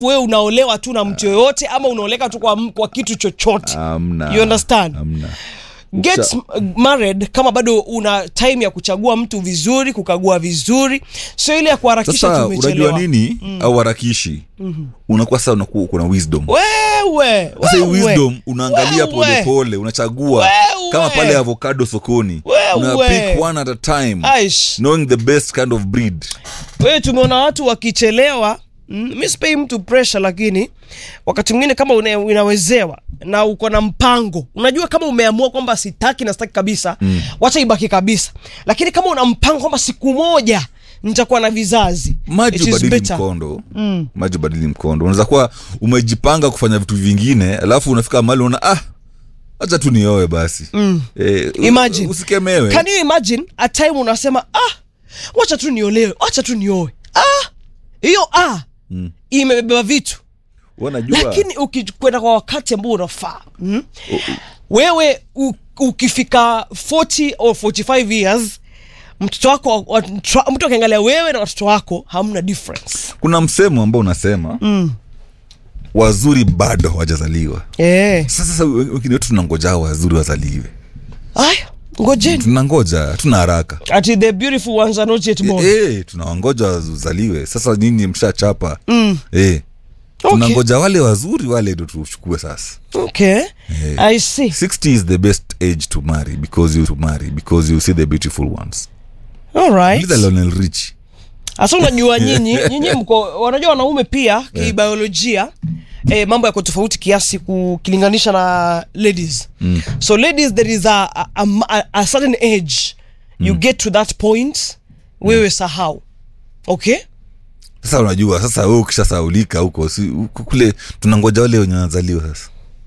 wewe unaolewa tu na mtu yoyote ama unaoleka tu kwa, m- kwa kitu chochote Amna. You understand? Amna. get Ukisha- m- married kama bado una time ya kuchagua mtu vizuri kukagua vizuri sio ile ya kuharakisha sasa tumechelewa unajua nini au harakishi unakuwa sasa unakuwa kuna wisdom wewe sasa hii wewe. wisdom unaangalia Wewe. polepole unachagua Wewe. kama pale avocado sokoni Wewe. una pick one at a time Aish. knowing the best kind of breed wewe tumeona watu wakichelewa mm, mi sipei mtu pressure lakini wakati mwingine kama una, unawezewa na uko na mpango unajua kama umeamua kwamba sitaki na sitaki kabisa mm. wacha ibaki kabisa lakini kama una mpango kwamba siku moja nitakuwa na vizazi maji it is ubadili better. mkondo maji ubadili mkondo unaweza kuwa umejipanga kufanya vitu vingine alafu unafika mahali unaona ah hacha tu nioe basi mm. eh, u- Imagine. usikemewe Can you imagine a time unasema ah wacha tu niolewe wacha tu nioe ah hiyo ah mm. imebeba vitu wanajua lakini ukikwenda kwa wakati ambao unafaa mm? wewe u, ukifika 40 or 45 years mtoto wako wa- tra- mtu akiangalia wewe na watoto wako hamna difference kuna msemo ambao unasema mm. wazuri bado hawajazaliwa eh sasa sasa wengine wetu tunangoja wazuri wazaliwe aya ngojeni tunangoja tuna haraka ati the beautiful ones are not yet born e, e, tunawangoja wazaliwe sasa nyinyi mshachapa Mm. e, Okay. tunangoja wale wazuri wale ndo tuchukue sasa okay i see 60 is the best age to marry because you to marry because you see the beautiful ones all right Uliza Lionel Richie hasa unajua nyinyi nyinyi mko wanajua wanaume pia kibiolojia eh, mambo yako tofauti kiasi kukilinganisha na ladies mm. so ladies there is a, a, a, a certain age you get to that point wewe sahau okay sasa unajua sasa wewe ukishasaulika huko si, huko kule tunangoja wale wenye wanazaliwa sasa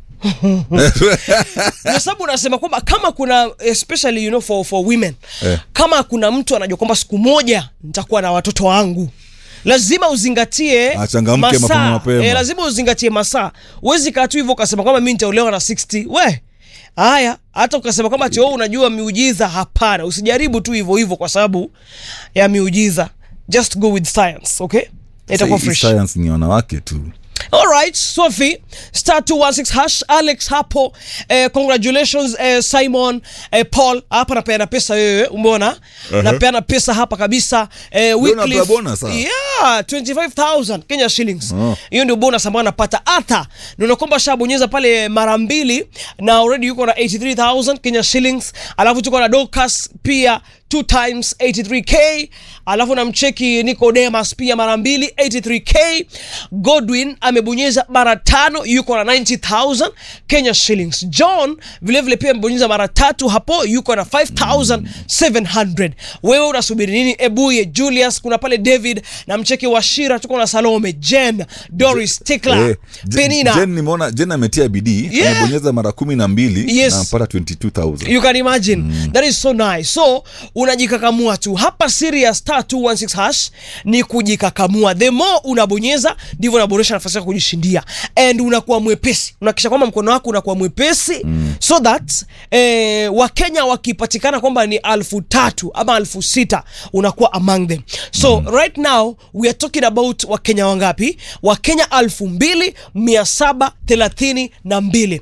kwa sababu unasema kwamba kama kuna especially you know for, for women Eh. kama kuna mtu anajua kwamba siku moja nitakuwa na watoto wangu lazima uzingatie Achangamke mapema mapema. Eh, lazima uzingatie masaa huwezi kaa tu hivyo ukasema kwamba mi nitaolewa na 60 we haya hata ukasema kwamba tio unajua miujiza hapana usijaribu tu hivyo hivyo kwa sababu ya miujiza just go with science okay itakuwa Sasa hii fresh science ni wanawake tu Alright, Sophie, star 216 hash, Alex hapo. Eh, congratulations eh, Simon, eh, Paul. Hapa napeana pesa wewe, umeona? Napeana pesa hapa kabisa. Eh, Wycliffe. unapewa bonus, ah? Yeah, 25,000 Kenya shillings. Oh. Hiyo ndio bonus ambayo anapata. Ata, ndio kwamba shabonyeza pale mara mbili na already yuko na 83,000 Kenya shillings. Alafu tuko na Dorcas pia two times 83k alafu namcheki nicodemas pia mara mbili 83k godwin amebonyeza mara tano yuko na 90000 kenya shillings john vilevile pia amebonyeza mara tatu hapo yuko na 5700 wewe unasubiri nini ebuye julius kuna pale david na mcheki washira tuko na salome jen doris tikla Eh, Je- penina Jen nimeona Jen ametia bidii Yeah. amebonyeza mara kumi na mbili Yes. na ampata 22000 you can imagine that is so nice so unajikakamua tu hapa serious star 216 hash ni kujikakamua the more unabonyeza ndivyo unaboresha nafasi yako kujishindia and unakuwa mwepesi unakisha kwamba mkono wako unakuwa mwepesi mm. so that eh, wakenya wakipatikana kwamba ni alfu tatu ama alfu sita unakuwa among them so mm. right now we are talking about wakenya wangapi wakenya alfu mbili mia saba thelathini na mbili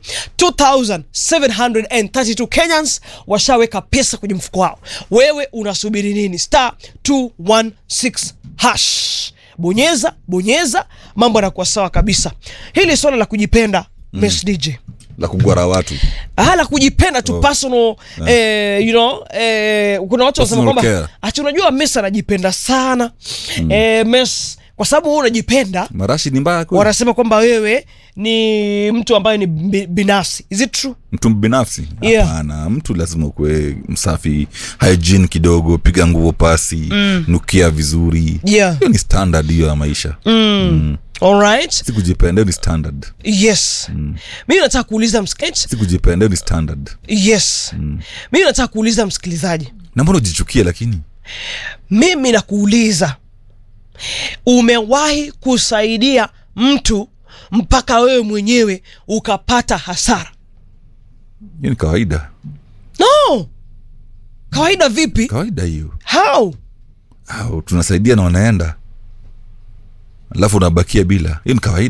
2732 kenyans washaweka pesa kwenye mfuko wao wewe unasubiri nini star 216 hash bonyeza bonyeza mambo yanakuwa sawa kabisa hili swala la kujipenda mm. dj la kugwara watu Ah, la kujipenda tu Oh. personal eh, you know eh, kuna watu wanasema Personal kwamba care. ati unajua mes anajipenda sana mm. eh, mes kwa sababu wewe unajipenda marashi ni mbaya kweli? wanasema kwamba wewe ni mtu ambaye ni bi- binafsi is it true mtu binafsi Yeah. hapana mtu lazima ukuwe msafi hygiene kidogo piga nguo pasi mm. nukia vizuri Yeah. hiyo ni standard hiyo ya maisha alright si kujipenda hiyo ni standard yes mm. mimi nataka kuuliza msikilizaji si kujipenda hiyo ni standard yes mm. mimi nataka kuuliza msikilizaji na mbona ujichukie lakini mimi nakuuliza umewahi kusaidia mtu mpaka wewe mwenyewe ukapata hasara hiyo ni kawaida no kawaida vipi kawaida hiyo how au tunasaidia na wanaenda alafu unabakia bila hiyo ni kawaida